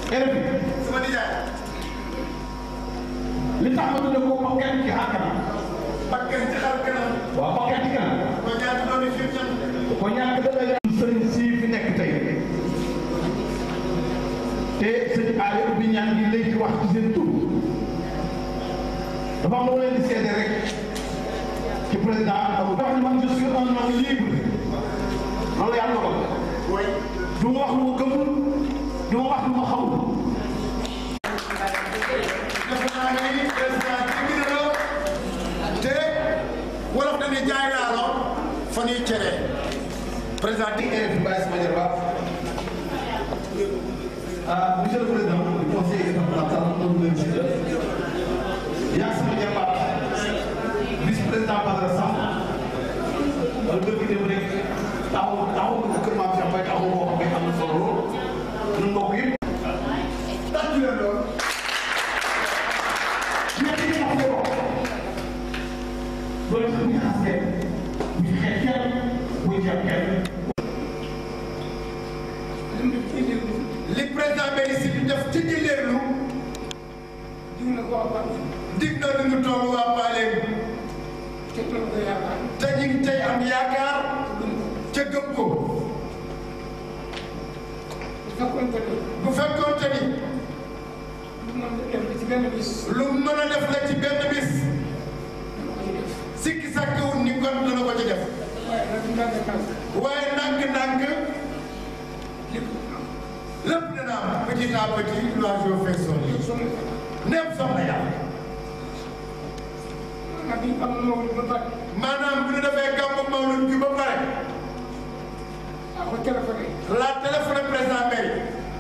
RFI sama nijaay li tax ma tuddee ko bakkan ci xar kanam bakkan ci xar kanam waaw bakkan ci kanam ko ñaar doon fi ñam ko ñàkk dana yàlla sëriñ si fi nekk tey te sëñ Aliou ubbi ñaan gi léegi wax ci seen tur dafa am lu ma leen di seede rek ci président Abdou wax ni man je suis un homme libre loolu yàlla dogal way du ma wax lu ma gëmul du ma wax lu ma xamul defe naa ni président dégg na la te wolof dañuy jaay laalo fa ñuy cere président di RFI Baye Sama Diarra ah monsieur le président du conseil départemental moom la ñu yaa sama jarbaat vice président Badara Samb wala dëkk dem rek taxaw taxaw ko kër maam Cheikh Mbaye taxaw boo xam ne am na solo lool ñun mbokk yëpp tàccu leen lool ñett yi wax ko loolu sax bu ñu xas kenn bu ñu xeex kenn bu ñu jàpp kenn li président Mbéri si di def ci jëleelu dig na lu ñu toll waa Paleen te ñu ngi tey am yaakaar ca gëm ko bu fekkoon te ni lu mën a def la ci benn bis sikki sàkkawut ni kon dana ko ci def waaye ndànk-ndànk lépp dana am petit à petit l'oiseau fait son nid neem soxna yàlla maanaam bu ñu defee gàmmu mawlud bi ba pare la téléphone président Mbéri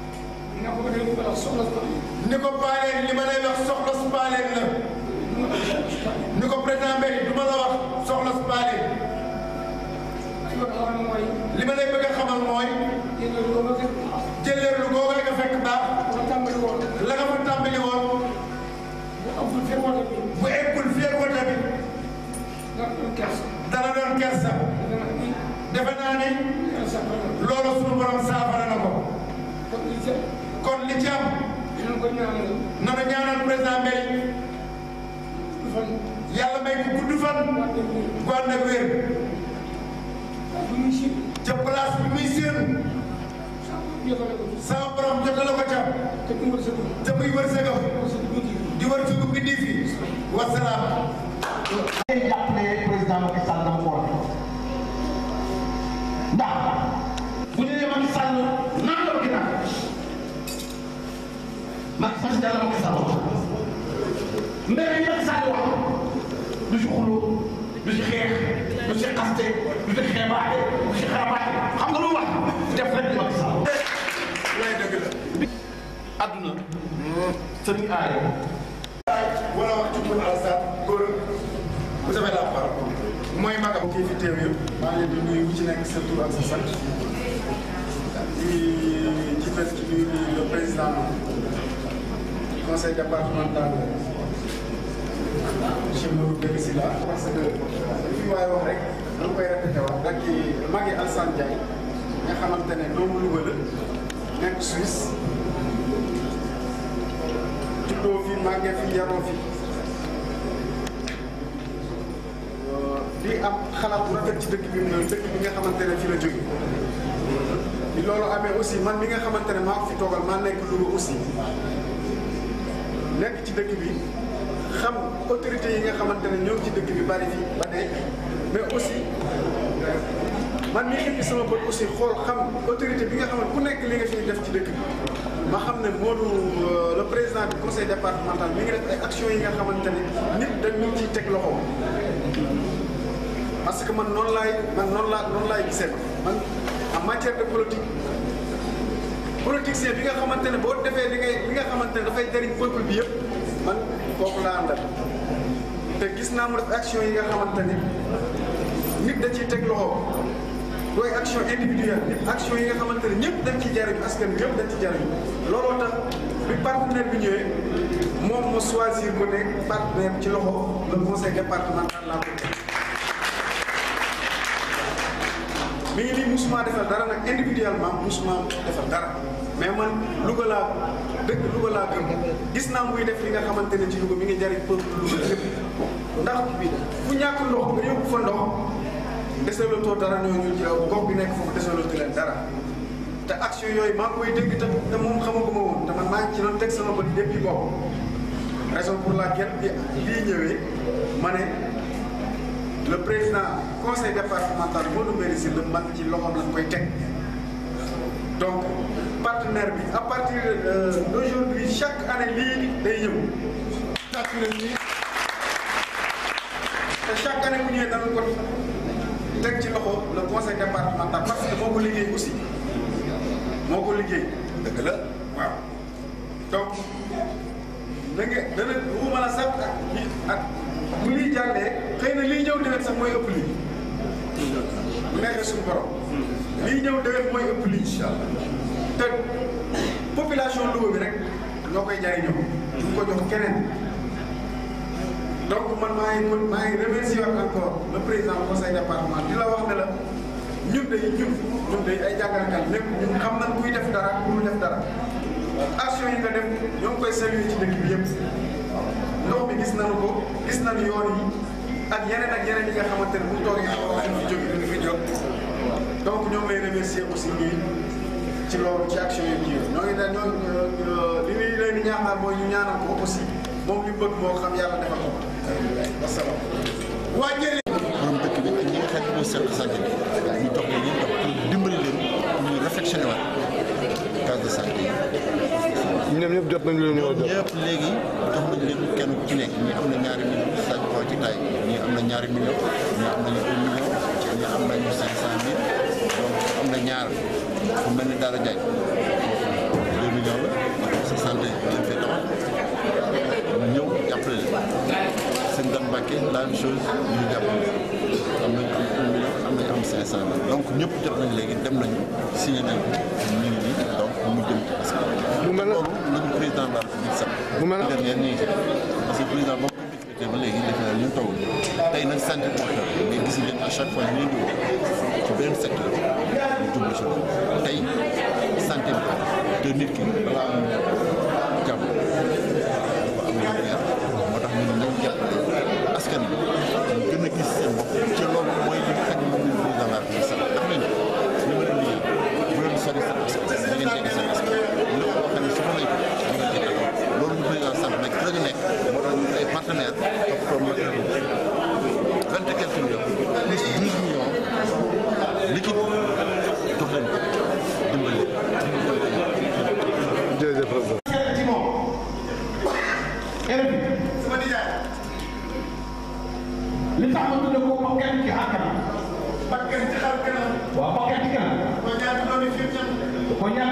ni ko paaleen li ma lay wax soxla su paaleen la ni ko président Mbéri du ma la wax soxla su paaleen li ma lay bëgg a xamal mooy jëleer lu googu nga fekk baax la nga fa tàmbali woon bu eggul fii wota bi dana doon kersa defe naa ni loolu suñu borom saafara na ko kon li ci am nanu ñaanal président Mbéri yàlla may ko gudd fan gu ànd ak wér ca place bi muy séen sama borom jotale ko ca te muy wërsëgam di wërsëgu bindi fi wasalaam day jàppale président Macky Sall dama ko waxee ndax bu ñu nee Macky Sall naan la ginnaaw Macky Sall dara Macky Sall wax mbéy mi Macky Sall wax du si xuloo du si xeex du si xaste du si xeebaate du si xarabaate xam nga lu mu wax def rek di Macky Sall. lay dëgg la adduna sëriñ aare wala wax ci pour Alassane góor vous avez la parole mooy magam kii fi teew yëpp maa ngi leen di nuyu ku ci nekk sa tur ak sa sant di ci fes ci nuyu le président du conseil départemental monsieur Mourou Dégg Sylla parce que li fi waaye wax rek dama koy répété wax dak ci magi Alassane Ndiaye nga xamante ne doomu Louga la nekk Suisse juddoo fi màggee fi yaroo fi di am xalaat bu rafet ci dëkk bi mu dëkk bi nga xamante ne fi la jóge bi loolu amee aussi man mi nga xamante ne maa ko fi toogal maa nekk Louga aussi nekk ci dëkk bi xam autorité yi nga xamante ne ñoo ngi ci dëkk bi bari fi ba dee mais aussi man mii xippi sama bët aussi xool xam autorité bi nga xam ne ku nekk li nga fiy def ci dëkk bi ma xam ne Modou le président du conseil départemental mi ngi def ay actions yi nga xamante ne nit dañ ñu ciy teg loxo parce que man noonu laay man noonu laa noonu laay gisee man en matière de politique politicien bi nga xamante ne boo defee li ngay li nga xamante ne dafay jëriñ peuple bi yëpp man kooku laa àndal te gis naa mu def action yi nga xamante ne nit da ciy teg loxo dooy action individuelle nit action yi nga xamante ne ñëpp dañ ci jariñu askan bi yëpp dañ ci jariñu looloo tax bi partenaire bi ñëwee moom mu choisir mu nekk partenaire ci loxo le conseil départemental laa ko teg mi ngi nii musuma defal dara nag individuellement musuma defal dara mais man Louga laa dëkk Louga laa gëm gis naa muy def li nga xamante ne ci Louga mi ngi jariñ peuple Louga lépp ndax fu ñàkk ndox nga yóbbu fa ndox desalatoo dara ñooñu ci gox bi nekk foofu desalatu leen dara te action yooyu maa ngi koy dégg te te moom xamaguma woon te man maa ngi ci doon teg sama bët depuis boobu raison pour laquelle bi lii ñëwee ma ne le président conseil départemental Modou Mbéry Sylla man ci loxoom lañ koy teg donc partenaire bi à partir d'aujourd'hui chaque année lii day ñëw te chaque année bu ñëwee danañ ko teg ci loxo le conseil départemental parce que moo ko liggéey aussi moo ko liggéey dëgg la waaw donc da nga dana waxuma la sax ak ak bu liy jàllee xëy na liy ñëw déwén sax mooy ëpp lii bu neexee suñu borom liy ñëw déwén mooy ëpp lii incha allah te population Louga bi rek ñoo koy jariñoo du ko jox keneen donc man maa ngi maa ngi remercier encore le président du conseil départemental di la wax ne la ñun de ñun ñun de ay jàngalekat lépp ñun xam nañ kuy def dara ku def dara action yi nga def ñoo ngi koy saluer ci dëkk bi yëpp ndox mi gis nañu ko gis nañu yoon yi ak yeneen ak yeneen yi nga xamante ne bu ñu toogee dañu fi jóg dañu fi jóg donc ñoo ngi lay remercier aussi ñii ci loolu ci action yi kii ñoo ngi ne ñoo li ñuy leen di ñaaxal mooy ñu ñaanal ko aussi moom li bëgg moo xam yàlla defal ko wasalaam. waa jëlee. borom dëkk bi ak ñi nga xam ne mooy service santé bi ñu jox leen ñu jox pour dimbali leen pour ñu réflexionné waat case de santé yi. ñoom ñëpp jot nañu leen ñoo jot. ñëpp léegi jox nañ leen kenn ku ci nekk ñii am na ñaari million Sadio Ba ci taay ñii am na ñaari million ñii am nañu un million ñii am nañu cinq cent mille donc am na ñaar ku mel ni Daara Diagne deux millions la sa santé leen fay taxaw ñu ñëw jàppale leen seen gan Mbàkke la même chose ñu jàppale am nañ am un million am nañ am cinq cent mille donc ñëpp jot nañ léegi dem nañu signé nañ ko ñu ngi nii donc mu jëm ci askan mu mel ne loolu lañu président de la République sax mu mel ne dernière ñu ngi ci parce que président boo ko décrété ba léegi defe naa ñu toog tey nag santé moo xew mais gis ngeen à chaque fois ñu leen di woo ci beneen secteur ñu jublu si loolu tey santé bi te nit ki balaa am jàmm dafa am lu leer moo tax ñu ne nañ jàppale askan bi ñu gën a gis seen bopp ci loolu mooy li nga xam ne moom la président de la République sax am nañu li ma leen liggéey bu leen sori seen askan da ngeen jege seen askan lépp loo xam ne soxla nañ ko da ngeen jege loolu ñu président sant nag ci la ñu nekk moo tax ñu ay partenaires topp ko matériel vingt et quelques millions plus douze millions liquide jox leen ko dimbali jërëjëf président. ci moom élève bi sama nijaay li tax ma tudd ko bakkan ci xar kanam bakkan ci xar kanam waaw bakkan ci kanam ko ñaan doomi fi ñam ko ñaan